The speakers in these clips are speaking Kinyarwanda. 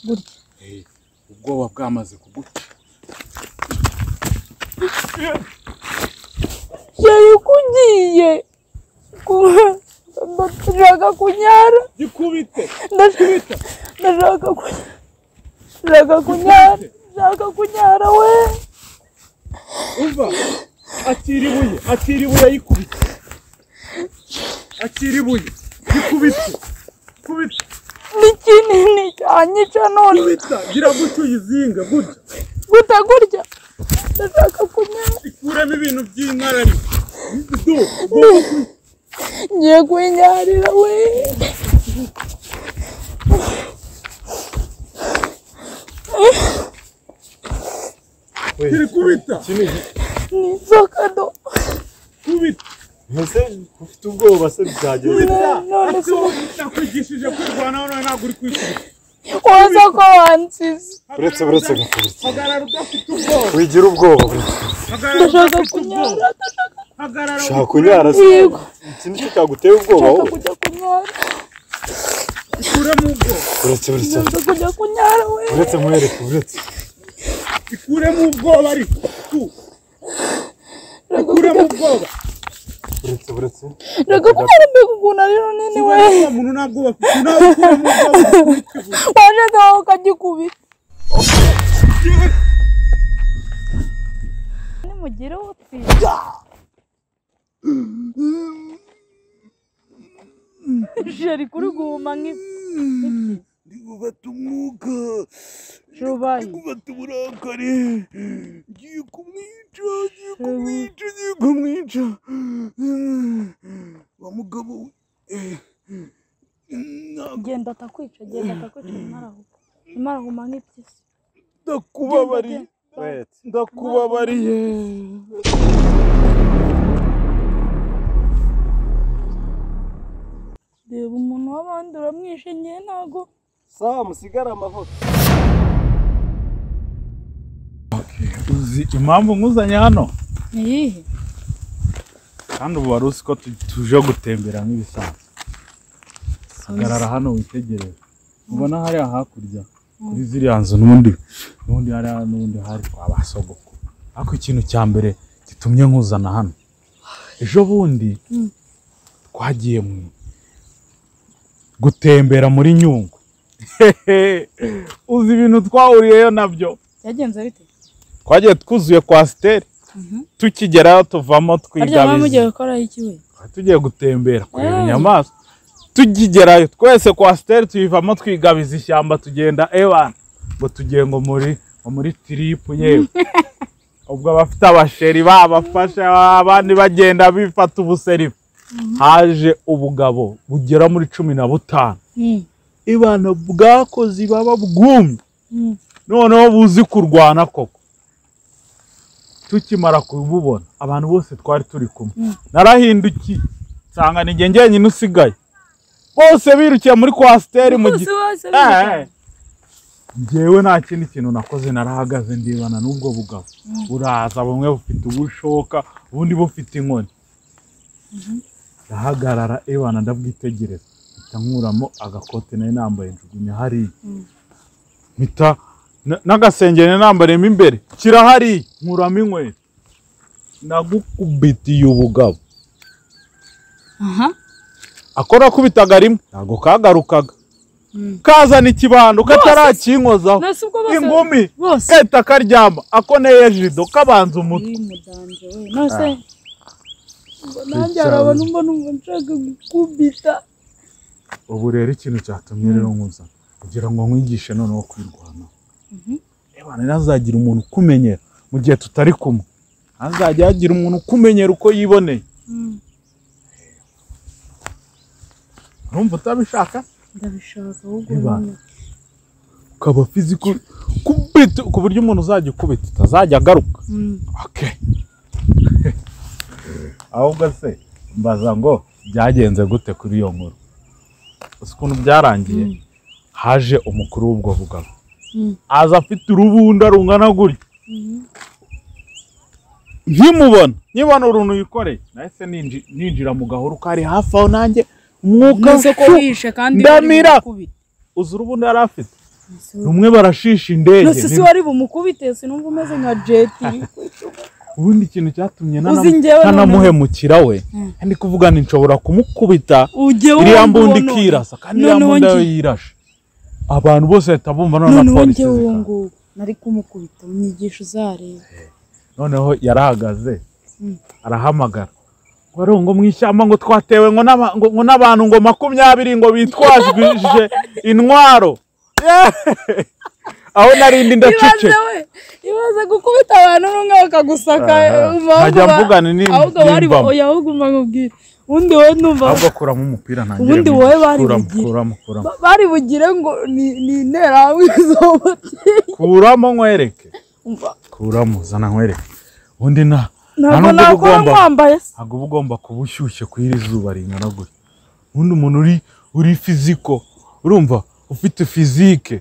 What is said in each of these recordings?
gutya ubwoba bwamaze kuguca yari kugiye ndashaka kunyara gikubite ndashaka kunyara ndashaka kunyara ndashaka kunyara we umva akira ibuye akira ibuye yikubite akira ibuye gikubite kubita ni kinini cyanyica none kubita gira gutyo uyizinga gutya guta gutya ndashaka kunyara ikuremo ibintu by'inkarari du ugomba ngiye kwinyarira we kiri kubita kinigi ni inzoka do kubita ese ufite ubwoba se byageze kubita none se- ati wowe nakwigishije kwirwanaho nawe ntabwo uri kwikubita waza ko wansize uretse uretse gukubita hagarara udafite ubwoba wigira ubwoba bro. hagarara ndashaka udafite ubwoba kunyara ndashaka hagarara ushaka kunyara se Yego. iki nicyo cyaguteye ubwoba ndashaka wowe kujya kunyara ikuremo ubwoba uretse uretse ndashaka kujya kunyara we uretse mwereke uretse ikuremo ubwoba ariko tu ndashaka ikuremo kujya- ubwoba uretse uretse ndashaka kunyara mbega ukuntu ari runini we kibaye wa muntu ntabwo bafite nawe ukuremo ubwoba waje wawe ukagikubita nimugire utsinda jeri kuri guhuma nk'ibyi ndi gufata umwuka rubayi gufata uburakari ngiye kumwica ngiye kumwica ngiye kumwica wa mugabo we, eh, ntabwo genda atakwica genda atakwica ntimarahuka ntimarahuma nk'ibyisi ndakubabariye uretse ndakubabariye reba umuntu w'abandi uramwishe ngewe ntago sawa musigare amahoro uzi impamvu nkuzanye hano ni iyihe kandi ubu wari uzi ko tu- tuje gutembera nk'ibisanzwe hagarara hano witegereze ubona hariya hakurya kuri ziriya nzu n'ubundi n'ubundi hariya n'ubundi hari kwa ba sogokuru ariko ikintu cya mbere gitumye nkuzana hano ejo bundi twagiye mu gutembera muri nyungwe uzi ibintu twahuriyeyo nabyo byagenze bite twagiye twuzuye kwa siteri tukigerayo tuvamo harya muba mugiye twigabiza gukoraho iki we tugiye gutembera kureba Mm. inyamaswa tukigerayo twese kwa siteri tuyivamo twigabiza ishyamba tugenda ewana ngo tugiye ngo muri ngo muri tiripu yewe ubwo abafite abasheri babafasha abandi bagenda bifata ubuserifu haje ubugabo bugera muri cumi na butanu Mm, ibana bwakoze baba bwumye mm. noneho buzi kurwana koko tukimara kububona abantu bose twari turi kumwe narahindukiye nsanga ni njye njyenyine usigaye bose birukiye muri kwasiteri mu Bose giti bose Eh, eh. biruka. njyewe nta kindi kintu nakoze narahagaze ndibana n'ubwo bugabo buraza bumwe bufite ubushoka ubundi bufite inkoni ndahagarara ebana ndabwitegereza mpita nkuramo agakote nari nambaye njugunya hariya mpita na- n'agasengeri nari nambariyemo imbere kirahariya nkuramo inkweto nagukubitiye ubugabo aha akora akubitaga rimwe ntabwo kagarukaga Mm. kazana ikibando katarakinkozaho nasi ubwo bose ingumi bose kahita karyama ako neye jido kabanza umutwe Ih, mudanje we nose Ubwo nanjye hari abantu mbona numva nshaka gukubita ubu rero ikintu cyatumye rero nkuzana kugira ngo nkwigishe noneho kwirwanaho reba ntazagira umuntu ukumenyera mu gihe tutari kumwe ntazajya hagira umuntu ukumenyera uko yiboneye Mm, urumva utabishaka ndabishaka ahubwo Niba. nyine. ukaba fiziko kubita ku buryo umuntu uzajya ukubita utazajya agaruka Mm, oke ahubwo se mbaza ngo byagenze gute kuri iyo nkuru uzi ukuntu byarangiye haje umukuru w'ubwo bugabo Mm. aza afite urubunda rungana gutya nkimubona nkibona uruntu yikoreye nahise ninji- ninjira mu gahuru kari hafi aho nanjye umwuka Umaze shu- kuhisha kandi ndamira. kubita uzi urubunda yari afite rumwe barashisha indege nose si wari bumukubite sinumva umeze nka jeti ubundi ikintu cyatumye nana- Uzi njyewe noneho- ntanamuhemukira we ndi kuvuga nti nshobora kumukubita ujye iriya wumva mbundi uwo none. ikirasa kandi iriya noneho mbundi njye- yo yirashe abantu bose bahita bumva noneho na noneho polisi njyewe uwo zikaza. nguwo nari kumukubita mu nyigisho uzareba noneho yarahagaze Mm. arahamagara warungo mu ishyamba ngo twatewe ngo n'aba- ngo- ngo n'abantu ngo makumyabiri ngo bitwajwije intwaro Yeee! aho narindi ndacece ibaze we ibaze gukubita abantu n'umwe bakagusaka Aha. umva ahubwo Nkajya ba- mvugana ni- ahubwo bari n'imbamo. oya ahubwo umva nkubwire ubundi wowe numva ahubwo akuramo umupira ntangire Ubundi mu- wowe bari kuramo bugire. kuramo kuramo ba- bari bugire ngo ni ni interahamwe z'ubuteye kuramo nkwereke umva kuramo zana nkwereke ubundi nta nta nubwo ntabwo uba nakora ugomba nkwambaye se ntabwo uba ugomba kuba ushyushye ku iri zuba ringana gutya ubundi umuntu uri uri fiziko urumva ufite fizike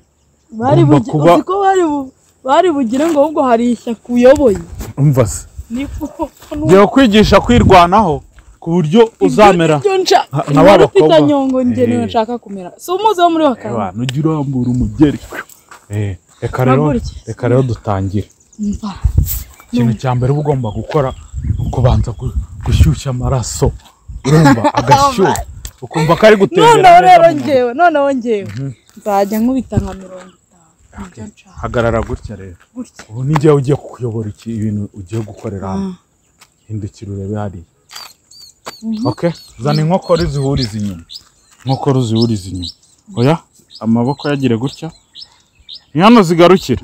bari Ugomba bugire kuba- uzi ko bari bu- bari bugire ngo ahubwo hari ishyaka uyoboye umva se niko ngiye kwigisha kwirwanaho ku buryo uzamera ibyo nshaka nka- nka ba nkaba ufite bakobwa. nyongo njyewe Eh. nshaka kumera si umuze wo muri wa Eh, kane bantu ujya urambura umugeri Eh, reka rero Mpaguruke. reka rero dutangire mva ikintu cya mbere uba ugomba gukora ni ukubanza gu- gushyushya amaraso urumva agashyuha ukumva ko ari gutembera noneho neza rero mu mubiri. njyewe noneho njyewe nzajya nkubita nka mirongo itanu nibyo nshaka hagarara gutya rero gutya ubu ni njyewe ugiye kukuyobora iki ibintu ugiye gukorera hano hindukira urebe hariya okay zana inkokora uzihurize inyuma inkokora uzihurize inyuma oya amaboko yagire gutya ni hano zigarukira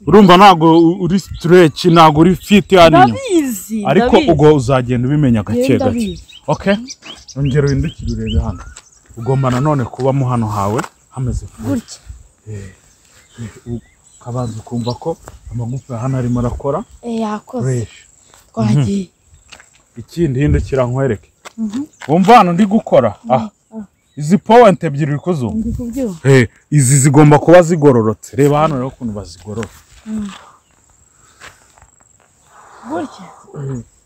urumva ntabwo u- uri sitireyici ntabwo uri fiti hano inyuma ndabizi ariko ndabizi. ubwo uzagenda ubimenya gake Yewe gake ndabizi okay ongera uhindukire urebe hano ugomba nanone kubamo hano hawe hameze vuba gutya ukabanza ukumva ko amagufa ya hano arimo arakora Eh, yakoze fureshi twagiye ikindi hindukira nkwereke wumva hano ndi gukora aha izi powenti ebyiri uri kuzumva ndi kubyumva Eh, izi zigomba kuba zigororotse reba hano rero ukuntu bazigorora gutya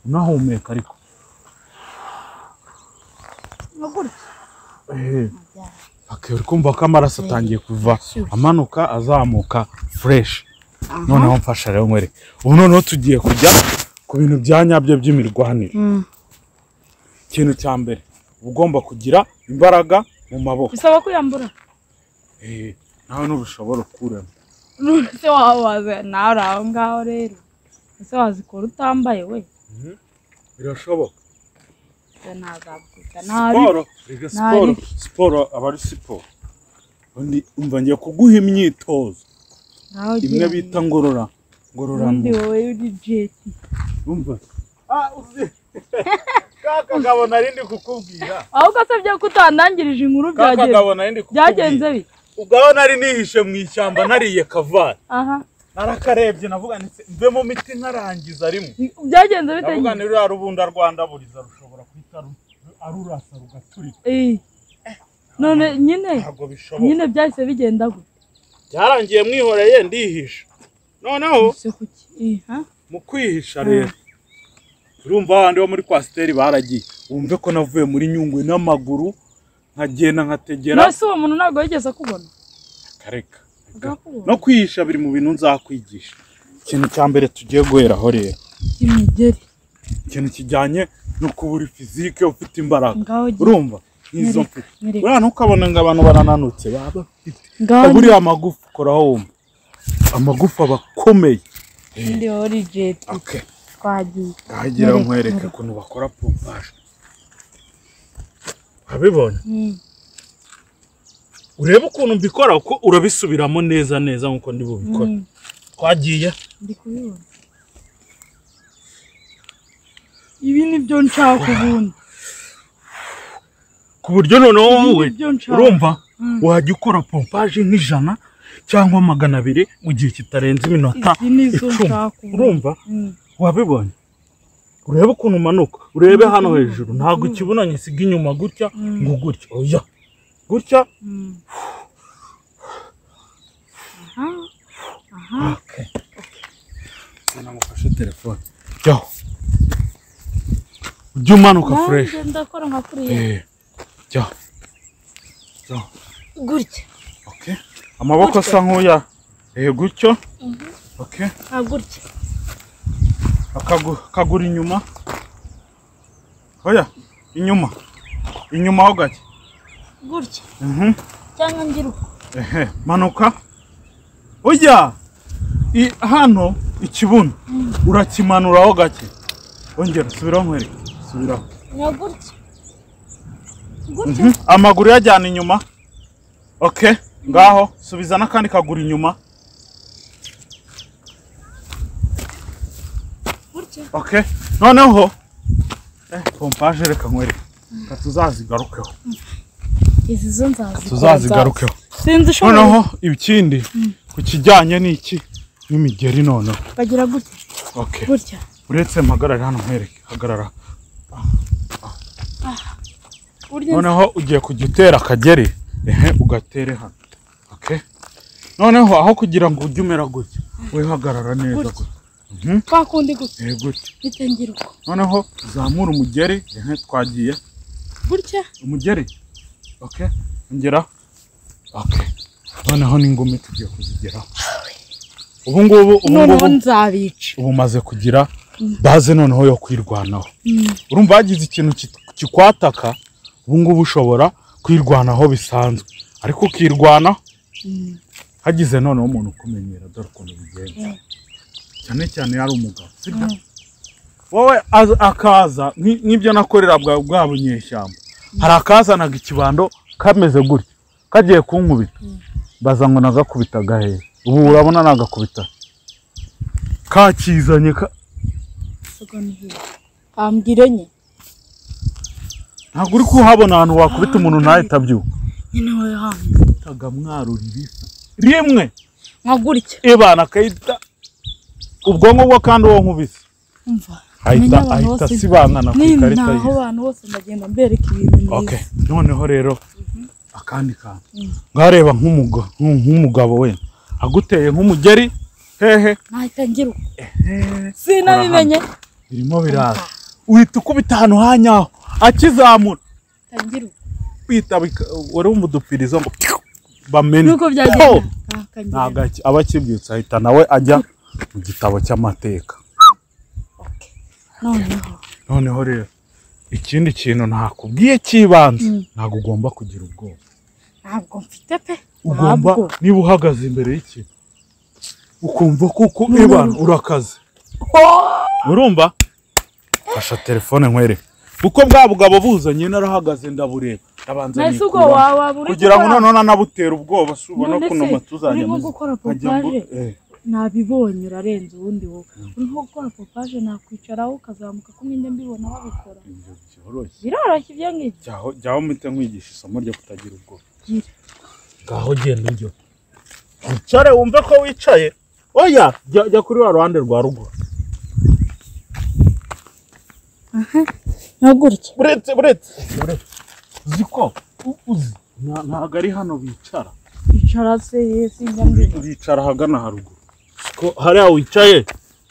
unahumeka ariko no gutya Eh, paka uri kumva ko amaraso atangiye kuva amanuka azamuka fureshi noneho mfasha rero nkwereke ubu noneho tugiye kujya ku bintu bya nyabyo by'imirwanire ikintu cya mbere uba ugomba kugira imbaraga mu maboko bisaba kuyambura Eh, nawe ntubishobora ukuremo ese waba waza nawe uri aho ngaho rero ese wazikora utambaye we birashoboka ese ntazabukwica nabi siporo rega siporo Nari- siporo aba ari siporo ubundi umva ngiye kuguha imyitozo nawe imwe ugira bita ngorora undi ngororamubiri wowe uri jeti umva ka kagabo nari ndi kukubwira ahubwo se byo kutandangirije inkuru ka byagenze kagabo nari ndi byagenze kukubwira bite ubwaho nari nihishe mu ishyamba nariye kavari aha narakarebye navuga nti mve mu miti nkarangiza rimwe byagenze bite navuga ni ruriya rubunda rwandaburiza rushobora guhita ru- arurasa rugaturika Eh. none nyine ntabwo bishoboka nyine byahise bigenda gute byarangiye mwihoreye ndihisha noneho ese kuki Eh, ha? mu kwihisha rero urumva abandi bo muri kwasiteri baragiye wumve ko navuye muri nyungwe n'amaguru nkagenda nkategera none se uwo muntu ntabwo yigeze akubona akareka Akakubona? no kwihisha biri mu bintu nzakwigisha ikintu cya mbere tugiye guheraho rero imigeri ikintu kijyanye no kuba uri fizike ufite imbaraga ngaho gi- urumva nk'izo mfite nyereka buriya ntukabona ngo abantu barananutse baba bafite ngaho gi- buriya amagufa ukoraho wumva amagufa aba akomeye undi wowe uri jeti okay. twagiye Ndagira Nyereka, nkwereke nyereka. ukuntu bakora pompaje. Urabibona? Mm. Urebe ukuntu mbikora kuko urabisubiramo neza neza nkuko ndi bubikora. Mm. Twagiye ndi kubibona ibi ni byo nshaka ubundi ku buryo noneho wowe Ibi ni byo nshaka urumva wajya ukora pompaje nk'ijana cyangwa magana abiri mu gihe kitarenze iminota izi ni zo icumi. nshaka ubundi Urumva? Mm. Wabibonye? Urebe ukuntu umanuka, urebe hano hejuru. Ntabwo ikibunanye siga inyuma gutya ngo gutya. Oya. Gutya Mm. aha aha Sana mufashe telefone. Jyaho. Ujye umanuka fureshi. nanjye ndakora nka kuriya Eh, Jyaho. Jyaho. gutya Okay. amaboko asa nk'uya eh gutyo okay nka gutya akagu- akaguru inyuma oya inyuma inyuma ho gake gutya Mhm. cyangwa ngira uko ehe manuka ujya i- hano ikibuno urakimanuraho gake ongera subiraho nkwereke subiraho nka gutya gutya Mhm. amaguru yajyana inyuma okay ngaho subiza n'akandi kaguru inyuma gutya okay noneho eh, pompaje reka nkwereke katuzazigarukeho izi zo nzazi tuzazigarukeho sinzi ushobora noneho ikindi ku kijyanye n'iki n'imigeri noneho bagira gutya okay gutya uretse mpagarare hano nkwereke hagarara burya noneho ugiye kujya utera akageri ehe ugatere hano okay noneho aho kugira ngo ujye umera gutya wihagarara neza Gutya. gutya kwa kundi gutya ehe gutya mpita ngira uko noneho zamura umugeri ehe twagiye gutya umugeri okay ongera okay noneho n'ingumi tugiye kuzigeraho ubu ngubu ubu noneho ngubu nzabica ubu umaze kugira baze noneho yo kwirwanaho urumva hagize ikintu ki- kikwataka ubu ngubu ushobora kwirwanaho bisanzwe ariko ukirwana hagize noneho umuntu ukumenyera dore ukuntu bigenza cyane cyane yari umugabo sibyo wowe az- akaza nki- nk'ibyo nakorera bwa bwa bunyeshyamba hari akazanaga ikibando kameze gutya kagiye kunkubita baza ngo nagakubita gahehe ubu urabona nagakubita kakizanye ka ambwira enye ntabwo uri kuhabona ahantu wakubita umuntu ntahita abyuka nyine wowe hantu itaga mwarura ibisa rimwe nka gutya ibana akayita ubwonko bwo kandi uwo nkubise umva ahita Menya abantu ahita bose. asibangana ku Ni- ikarita naho ye abantu bose ndagenda mbereka ibintu ok byiza noneho rero akandi kantu ngareba nk'umuga- nk'u- nk'umugabo wenda aguteye nk'umugeri hehe nahita ngira uko sinabimenye birimo biraza uhita ukubita ahantu hanyaho akizamura nahita ngira uko kwita bika- wari umudupirizo ngo piu, bamene nuko Po! byagenda nahita ngira ntabwo uko. aki- aba akibyutse ahita nawe ajya mu gitabo cy'amateka noneho noneho rero ikindi kintu nakubwiye cy'ibanze Mm. ntabwo ugomba kugira ubwoba ntabwo mfite pe ugomba ntabwo niba uhagaze imbere y'ikintu ukumva kuko ibana urakaze urumva fasha telefone nkwereke kuko bwa bugabo buzanye narahagaze ndabureba ndabanza nahise ubwo nikuramo. waba uri kugira ngo gukora- noneho nanabutera ubwoba si ubona None kuno se, matuzajya urimo gukora pompaje nabibonye urarenze ubundi wowe urimo gukora pompaje nakwicaraho ukazamuka kumwe njya mbibona babikora byoroshye biroroshye ibyo ngibyo jyaho jyaho mpita nkwigisha isomo ryo kutagira ubwoba Gira. ngaho genda ujye wicare wumve ko wicaye oya jya jya kuri wa ruhande rwa ruguru nka gutya buretse buretse buretse uzi ko u- uzi nta- ntabwo ari hano bicara icara se yesi njya mbibona bicara ahagana haruguru ko hariya wicaye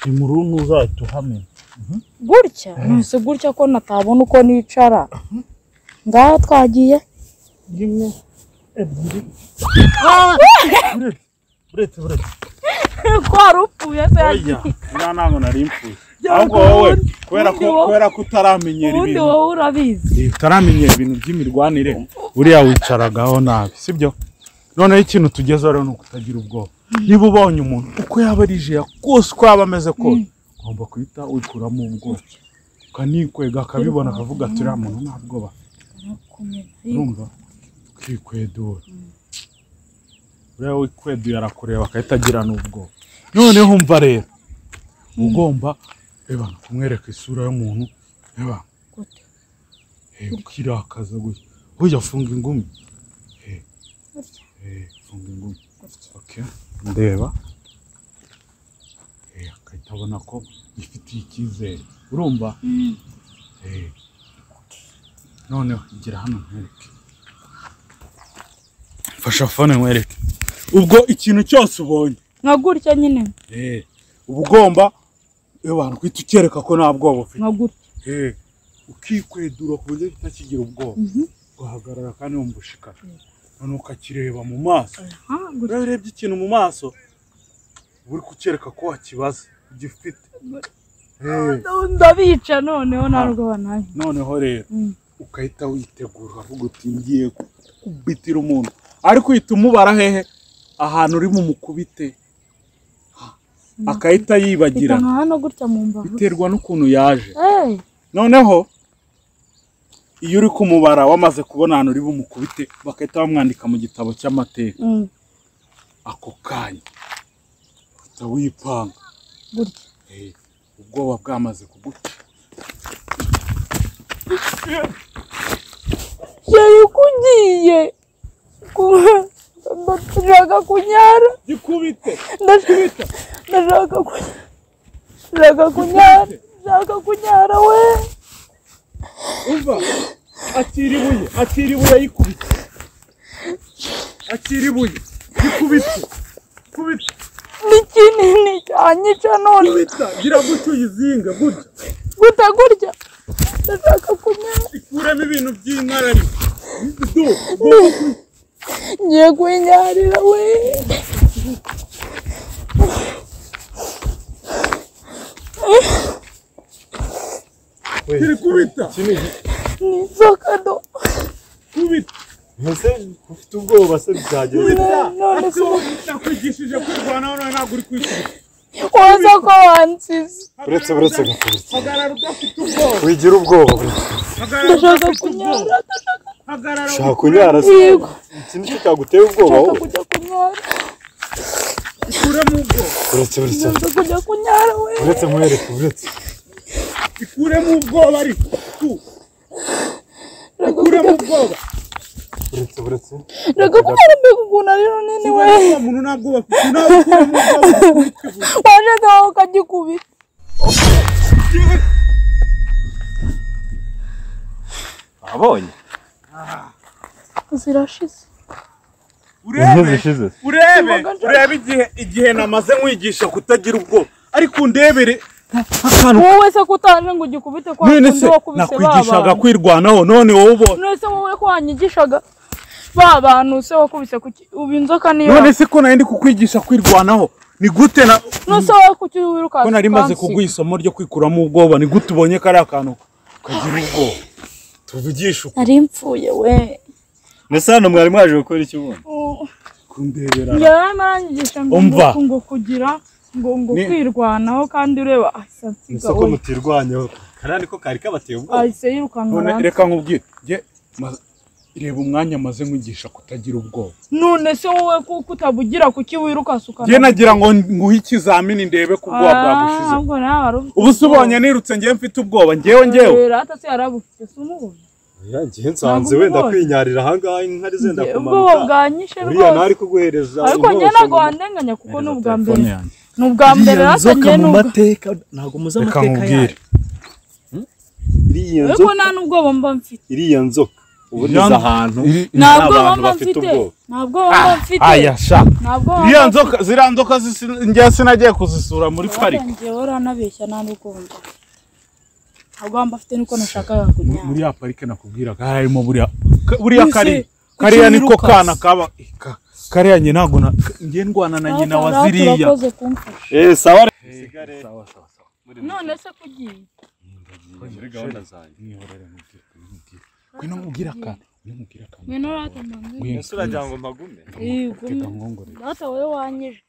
ni mu runtu uzahita uhamenya gutya nahise gutya ko natabona uko nicara ngaho twagiye rimwe ebyiri buretse buretse buretse kwari upfuye se oya nta ntabwo nari impfuye Byaba ahubwo wowe ubundi- kubera ko ubundi wowe- kubera ko utaramenyera ubundi ibintu wowe urabizi Eh, utaramenyera ibintu by'imirwanire uriya wicaragaho nabi sibyo noneho ikintu tugezeho rero ni ukutagira ubwoba niba ubonye umuntu uko yaba ari jeya kose uko yaba ameze kose ugomba guhita wikuramo ubwoba ukanikwega akabibona akavuga ati uriya muntu nta bwoba afite." urumva ukikwedura uriya wikweduye arakureba agahita agira n'ubwoba noneho umva rero ugomba reba kumwereka isura y'umuntu reba Gute? Eh, ukirakaza gutya burya funga ingumi Eh, Gutya. eh, funga ingumi Gutya. Okay. ndeba Eh, agahita abona ko yifitiye icyizere urumva Eh. noneho igira hano nkwereke mfasha fone nkwereke ubwo ikintu cyose ubonye nka gutya nyine Eh, uba ugomba abantu guhita ukereka ko nta bwoba ufite nka gutya Eh, ukikwedura ku buryo kitakigira ubwoba ugahagarara kandi wumva ushikara noneho ukakireba mu maso aha gutya rero urebye ikintu mu maso uba uri kucyereka ko wakibaza ugifite Eh, ndabica noneho ntabwo bananye noneho rero Mm. ukahita witegura ukavuga uti ngiye kubitira umuntu ariko uhita umubara hehe ahantu uri mumukubite akahita mpita yibagira nka hano gutya mu mbavu biterwa n'ukuntu yaje Eh, noneho iyo uri kumubara wamaze kubona ahantu uri bumukubite bagahita bamwandika mu gitabo cy'amateka mm, ako kanya uhita wipanga gutya Eh, ubwoba bwamaze kuguca yari kugiye ndashaka kunyara gikubite ndashaka ndashaka kunyara ndashaka kunyara ndashaka kunyara we umva akira ibuye akira ibuye yikubite akira ibuye yikubite kubita ni kinini cyanyica none kubita gira gutyo uyizinga gutya guta gutya ndashaka kunyara ikuremo ibintu by'inkarari do ngiye kwinyarira we kiri kubita ni inzoka do kubita Ese ufite ubwoba se byagenze none se nakwigishije kwirwanaho nawe ntabwo uri kwikubita waza ko wansize buretse buretse buretse buretse hagarara udafite ubwoba wigira ubwoba buretse hagarara ndashaka udafite ubwoba kunyara hagarara ushaka kunyara se Yego. ikindi cyo cyaguteye ubwoba ndashaka wowe kujya kunyara ukuremo ubwoba buretse buretse ndashaka kujya kunyara we buretse mwereke buretse ikuremo ubwoba ariko tu ndashaka ikuremo kujya- ubwoba buretse buretse ndashaka kunyara mbega ukuntu ari runini we kubera ko umuntu ntabwo bafite nawe ukuremo ubwoba waje nawe ukagikubita abonye zirashize inka zishize urebe urebe igihe igihe namaze nkwigisha kutagira ubwoba ariko undebere wowe se ko utaje ngo ugikubite kwa none kundi se wakubise ba nakwigishaga bantu kwirwanaho none wowe ubona none se wowe ko wanyigishaga ba bantu se wakubise kuki ubu inzoka niyo none se ko nari ndi kukwigisha kwirwanaho ni gute na none se wowe kuki wirukanse ko nari maze kuguha isomo ryo kwikuramo ubwoba ni gute ubonye kariya kantu ukagira ubwoba tuvugisha uko nari mpfuye we mbese hano mwari mwaje gukora iki ubundi kundebera njyewe arimo aranyigisha ngo Umva. ngo- ngo kugira ngo ngo Ni- kwirwanaho kandi ureba ahise ansiga isoko we mutirwanyaho karani ko kari kabateye ubwoba ahise yirukanka none aransiga. reka nkubwire jye ma- reba umwanya maze nkwigisha kutagira ubwoba none se wowe kuko utabugira kuki wirukanse ukana jye nagira ngo nguhe ikizamini ndebe ko ubwoba bwagushize ahubwo nawe wari ufite ubu se ubonye nirutse njyewe mfite ubwoba njyewe njyewe Rero hata se yari abufite si umubona ngiye nsanze Ntabwo wenda umubonye. kwinyarira ahangaha inkari zenda ubwoba kumanuka bwanyishe uriya rwose ntari kuguhereza ariko njye inkoho ntabwo ngo- wandenganya kuko ni ubwa mbere telefone yanjye ni ubwa mbere iriya rata nzoka njye ni mu ubwa mateka ntabwo muzi reka amateka yayo nkubwire iriya ariko nzoka nta n'ubwoba mba mfite iriya nzoka ubu niza ahantu nta Nta bwoba bantu mba bafite mfite ubwoba. nta bwoba mba mfite aya sha nta bwoba mba iriya mfite. nzoka ziriya nzoka zisi- njyewe sinagiye kuzisura muri pariki Watangiye waranabeshya nta n'ubwoba mba mfite ntabwo mba mfite niko nashakaga kunyara muri ya parike nakubwiraga harimo buriya ka- buriya kariya kariya kuki niko wirukanse? kana kaba ka- kariya njye ntabwo na- njye ndwana na nyina wa Rata, ziriya urakoze kumfasha eh sawa none se kugiye muri gahunda zanjye Mwihorere mubwire, mubwire. ngwino mubwire akantu ngwino mubwire akantu ngwino rata mbambwira Ngwino, mbese uragira ngo mpagume tega nkongorere rata wowe wanyije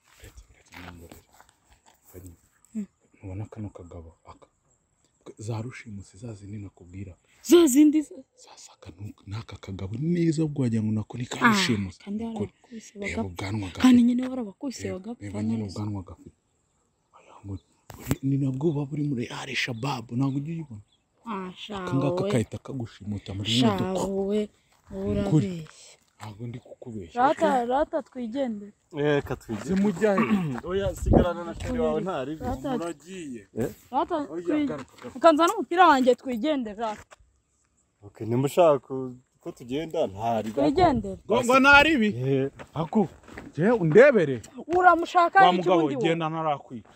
ubona kano kagabo aka za rushimusi za zindi nakubwira za zindi se zasaka n'aka kagabo neza ubwo wagira ngo nako ni ka Ah, rushimusi kandi barabakubise reba bagapfa ubwanwa gafite kandi nyine barabakubise Reba- bagapfa reba nyine none se. ubwanwa gafite Wagira ngo buri- ni nabwo buba buri muri ari shababu ntabwo ujya uyibona Ah, sha akangaka wowe, kahita kagushimuta muri sha modoka wowe wowe Ukuri. urabeshya ntabwo ndi kukubeshya rata rata twigendere eh katwige zimujya he oya sigarana na sheri wawe ntari rata muragiye rata oya twi- garuka garuka. ukanzana umupira wanjye twigendere rata okay nimba ushaka ku- ko tugenda ntari twigendere ngo ngo ntari ibi eh aku jye undebere uramushaka wa iki mugabo ubundi wowe genda ntarakwica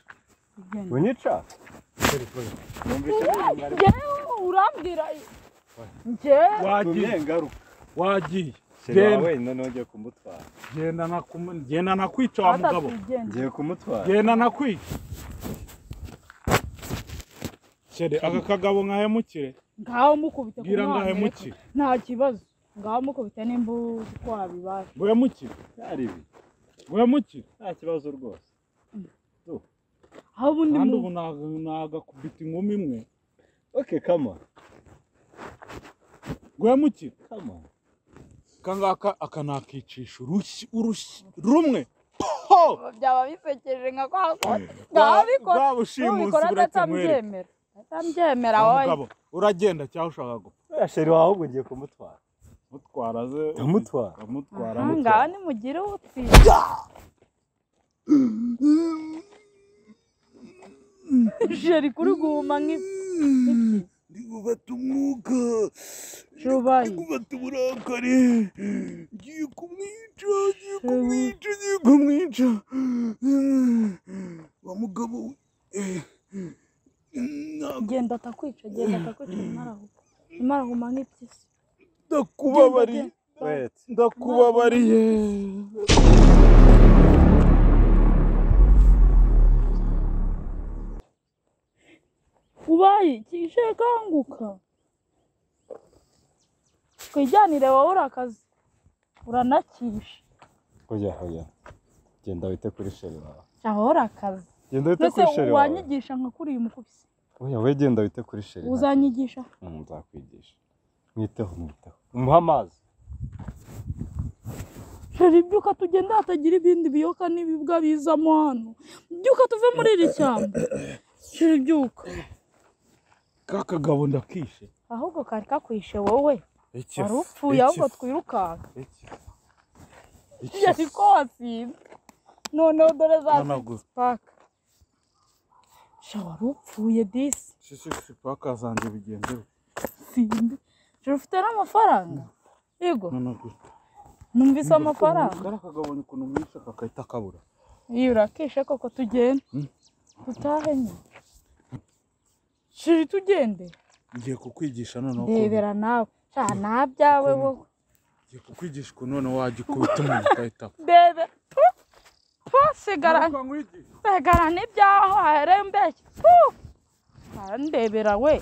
Twigendere. unyica Njyewe urambwira njyewe wagiye ngaruka wagiye umuceri Genda. wawe wenyine nongeye kumutwara genda nakumu- genda nakwica wa mugabo atatwigendera ngiye kumutwara genda nakwica shere aka kagabo nkahemukire ngaho mukubite ku bwira ngo mwana reka. ahemukire nta kibazo ngaho mukubite nimba uzi ko wabibasha ngo uhemukire byari ibi ngo uhemukire nta kibazo rwose aho ubundi kandi mu- ubu naga- nagakubita inkumi imwe oke kama ngo uhemukire kama aka ngaka aka nakicisha urushyi urushyi rumwe Po! byaba bisekeje nka kwa ngaho Bwa- bikora bwa bushimusi nubikora buratamwereka atabyemera atabyemera Wa wowe mugabo uragenda cyangwa ushaka gupfa uriya sheri wawe ahubwo ngiye kumutwara mutwara ze ndamutwara ukamutwara Aha, mutwara ngaho nimugire utsi jeri kuri guhuma nk'isi ndi gufata umwuka Shubayi. ndi gufata uburakari ngiye kumwica ngiye kumwica ngiye kumwica wa mugabo we, eh, ntabwo genda atakwica genda atakwica ntimarahuka ntimarahuka nk'ipyisi ndakubabariye wete ndakubabariye ubaye kije kanguka twijyanire wowe urakaze uranakisha oya oya genda wite kuri sheri wawe aho urakaze genda wite mbese kuri sheri wawe wanyigisha nka kuriya umukubise oya we genda wite kuri sheri nta uzanyigisha Mm, nzakwigisha mwiteho mwiteho umuhe amazi jeri ibyuka tugende hatagira ibindi biyoka n'ibibwa bizamo hano byuka tuve muri iri shyamba jeri ibyuka ka kagabo ndakishe ahubwo kari kakwishe wowe iki wari upfuye ahubwo twirukanka iki yari ko wasinze noneho dore za ntabwo sipaka sha wari upfuye disi shishishi paka zanjye bigenze simbi jeri ufite n'amafaranga yego ntabwo numvise amafaranga kariya kagabanya ukuntu mwinshi aka kahita kabura iyo urakishe koko tugende dutahe nyine shiri tugende ngiye kukwigisha noneho ukuntu- ndebera nawe sha nta byawe wowe ngiye kukwigisha ukuntu noneho wajya ukubita umuntu ugahita apfa. ndebe tu tu sigara sigara n'ibyaho hahereye mbeshya tu ndebera we